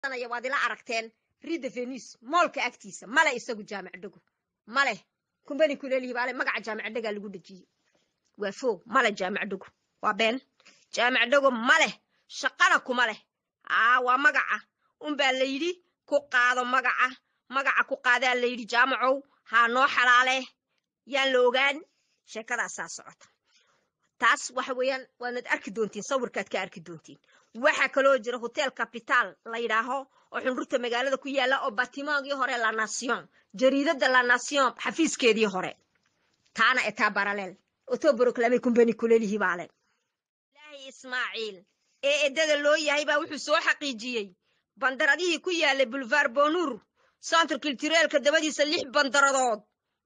waad ila aragteen rida venis moolka agtiisa male isagu jaamac dhego male kumbani kulelihi baale magaca jaamac dhegaa lagu dhejiyey waa fo male jaamac dhego waa been jaamac dhego maleh shaqana kuma leh aa waa magaca unbaa la yidhi ku qaado magaca magaca ku qaadaa la yidhi jaamacow haa noo xalaale yaan la ogaan sheekadaasaa socota taas waxa weeyaan waanad arki doontiin sawirkaad ka arki doontiin waxaa kaloo jira hotel capital la yidhaaho oo xunrurta magaalada ku yaala oo batimaagii hore la nation jariidada la nation xafiiskeedii hore taana etaa baraleel otoboroclame kumbani kulelihi baale ilaahay ismaaciil ee eddada loo yahay baa wuxuu soo xaqiijiyey bandaradihii ku yaalay bulvar bonur centre cultureelka dabadiisa lix bandaradood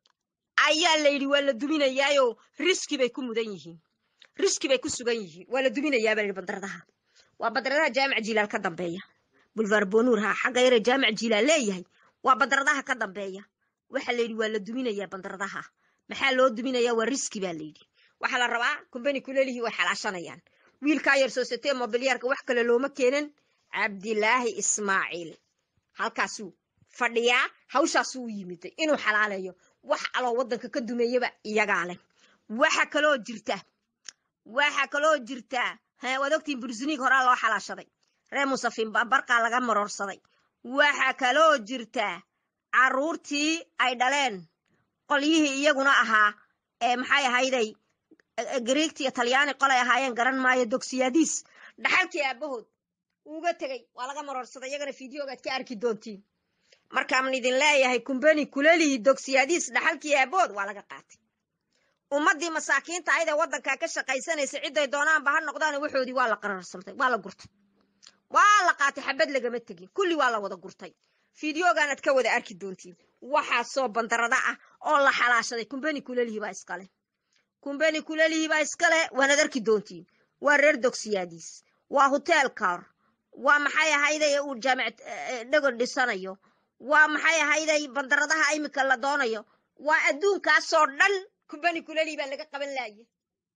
ayaa la yidhi waa la duminayaayo riski bay ku mudan yihiin riski bay ku sugan yihiin waa la duminayaa baa la yidhi bandaradaha waa bandaradaha jaamac jilaal ka dambeeya bulvar bonur ha xagga yare jaamac jilaal leeyahay waa bandaradaha ka dambeeya waxaa la yidhi waa la duminayaa bandaradaha maxaa loo duminayaa waa riski baa la yidhi waxaa la rabaa kumbani kulelihii way xalaashanayaan wiilkaa yar soosatee mobilyaarka wax kale looma keenan cabdilaahi ismaaciil halkaasuu fadhiyaa hawshaasuu u yimiday inuu xalaaleeyo wax aloo waddanka ka dumeeyaba iyagaa leh waxa kaloo jirta waxa kaloo jirta waad ogtiin bursuniig horaa loo xalaashaday ree musafin barqaa laga maroorsaday waxa kaloo jirta carruurtii ay dhaleen qolyihii iyaguna ahaa ee maxay ahayday griigti iyo talyaani qolay ahaayeen garan maayo dogsiyaadiis dhaxalkii aabahood uga tegey waa laga maroorsaday iyagana fideogaad ka arki doontiin markaan idin leeyahay kumbani kulelii dogsiyaadiis dhaxalkii aabahood waa laga qaatay ummaddii masaakiinta ayd ee waddankaa ka shaqaysanaysa cidday doonaanba ha noqdaan waxoodii waa la qararsamtay waa la gurtay waa la qaatay xabad lagama tegin kulli waa la wada gurtay fideogaanaad ka wada arki doontiin waxaasoo bandarada ah oo la xalaashaday kumbani kulelihii baa iskale kumbani kulelihii baa iskale waanaad arki doontiin waa reer dogsiyaadiis waa hotel car waa maxay ahayday uu jaamic dhego dhisanayo waa maxay ahayday bandaradaha imika la doonayo waa adduunkaasoo dhan kumbani kulelihii baa laga qaban laaya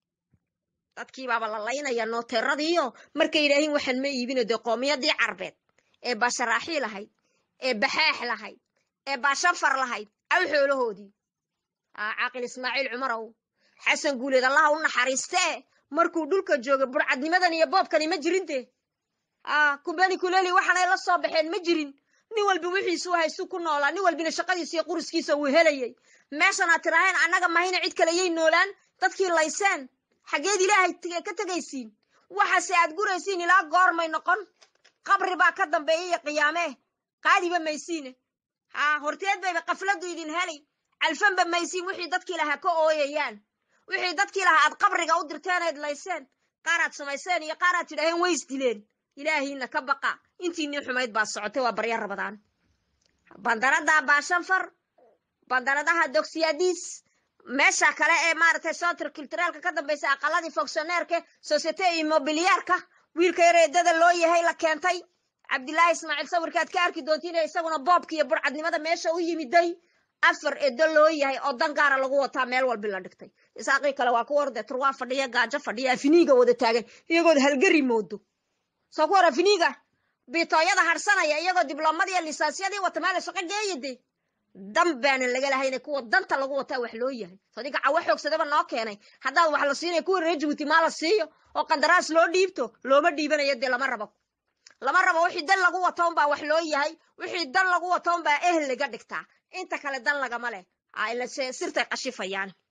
dadkiibaaba la laynaya nooteeradiiyo markay yidhaahiin waxaan ma iibino dee qoomiyadii carbeed ee baasharaaxii lahayd ee baxaax lahayd ee baashafar lahayd aw xoolahoodii caaqil ismaaciil cumarow xasan guuleed allaha u naxariistee markuu dhulka joogay burcadnimadan iyo boobkani ma jirinte kumbani kuleli waxaanay la soo baxeen ma jirin nin walba wixiisuu haysu ku noolaa nin walbina shaqadiisa iyo quriskiisa uu helayay meeshan aad tiraaheen annaga mahayna cid kale yay noolaan dadkii layseen xaggeed ilaahay ka tegaysiin waxaase aad guraysiin ilaa goormay noqon qabri baa ka dambeeya iyo qiyaamee qaadiba maysiine haa horteed bayba kafladdu idin helay calfanba maysiin wixii dadkii lahaa ka ooyayaan wixii dadkii lahaa aad qabriga u dirteen ayd layseen qaaraad samayseen iyo qaaraad tidhaaheen way isdileen ilaahiina ka baqa intiinii xumayd baa socotay waa barya rabadaan bandarada baashanfar bandaradaha dogsiyaadiis meesha kale ee maaragtay sontr culturaalka ka dambaysa aqaladii fonctioneerka societe immobiliyaarka wiilka yareedada loo yahay la keentay cabdilaahi ismaaciil sawirkaad ka arki doontiin isaguna boobka iyo burcadnimada meesha u yimiday afar edo loo yahay oo dan gaara lagu wataa meel walbi la dhigtay isaaqii kale waa kuwa ordee turwaa fadhiya gaajo fadhiya afiniiga wada taagan iyagood halgari moodo soo ku war afiniiga bitooyada harsanaya iyagoo dibloomadiiyo lisaansiyadii wata meela shaqo geeyade dan baanan laga lahayna kuwa danta lagu wataa wax loo yahay sadiga cawo xoogsadaba noo keenay haddaad wax la siinaya kuwa reer jabuuti maa la siiyo oo qandaraas loo dhiibto looma dhiibanayo dee lama rabo lama rabo wixii dan lagu wato unbaa wax loo yahay wixii dan lagu wato unbaa ehel laga dhigtaa inta kale dan lagama leh sirtay qashifayaan